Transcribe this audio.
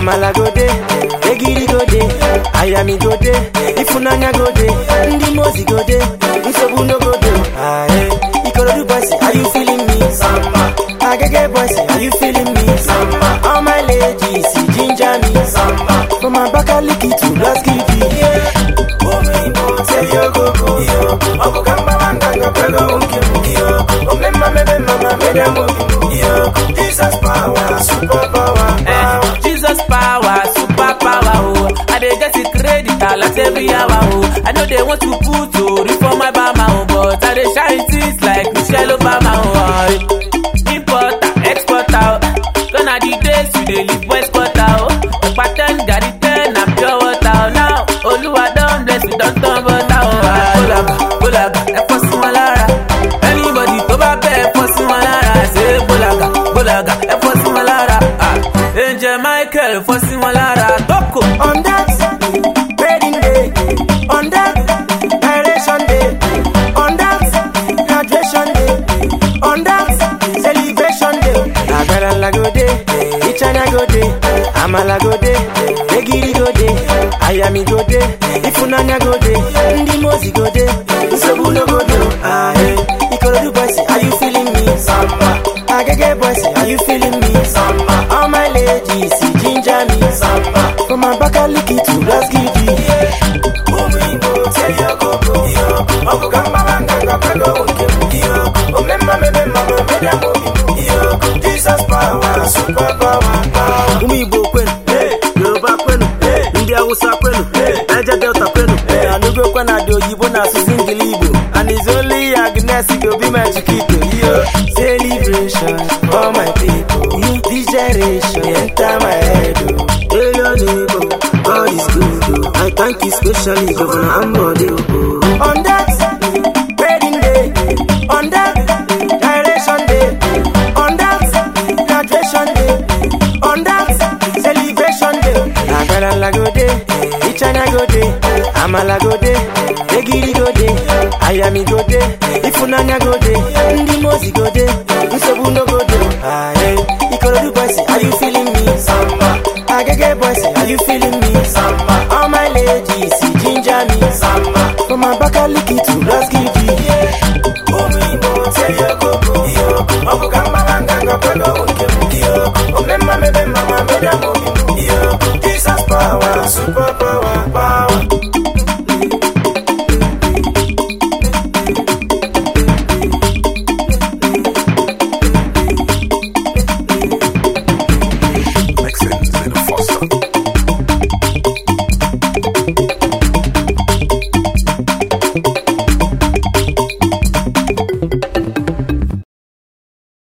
amala go dey egiri go dey ayami go dey ifunanya go dey ndị mozi go dey nsogbu no go dey aye ikorodu boys are you feeling me samba agege boys are you feeling me samba all my ladies ginger me samba from abakaliki to blaskidi Jesus power, super power, Eh, Jesus power, super power, oh. I dey get it credit alert every hour, oh. I know they want to put to reform my bama, oh, but I dey shine things like Michelle Obama, oh. Importer, exporter, oh. Gonna the days we dey live west quarter, oh. Pattern, gari ten, and pure water, oh. Now, Oluwa don bless, we don turn butter, oh. Bolaga, bolaga, ẹ fọ́ sí wọn lára. Anybody tó bá bẹ́ ẹ fọ́ sí wọn lára. Ṣé bolaga, bolaga, ẹ fọ́ sí wọn lára. Ah, Angel Michael fọ́ sí wọn lára. Tókò. on that wedding day, on that direction day, on that graduation day, on that celebration day. Agarala go dey, Ichana go dey, Amala go dey, Egiri go dey, Ayami go dey, Ifunanya go dey, Ndi Mozi go dey, Nsogbu no go dey. Ah, hey. Ikorodu boys, are you feeling me? Samba. Agege boys, are you feeling me? Samba. All my ladies, ginger me. Samba. From Abakaliki to Blaskidi. Jesus power, super power, power. ụmụ igbo kwenu yoruba kwenu ndị awụsa kwenu naija delta kwenu anụgokwa na dị oyibo na asụsụ ngili igbo and is only agnes go be my chiquito yo Celebration for my people. This generation enter my head. oh. Hey, your neighbor, God is good. Oh. I thank you specially, Governor Ambode. Oh. On that wedding day, on that direction day, on that graduation day, on that celebration day. Agarala go dey, Ichana go dey, Amala go dey, Egiri go dey, Ayami go dey, Ifunanya go dey, Ndi Mozi go dey, Nsogbu no go dey. Aye, Ikorodu boys, are you feeling me? Samba. Agege boys, are you feeling me? Samba. All my ladies, ginger me. Samba. From Abakaliki to Blaskidi. Omemma mebe mama meda mobi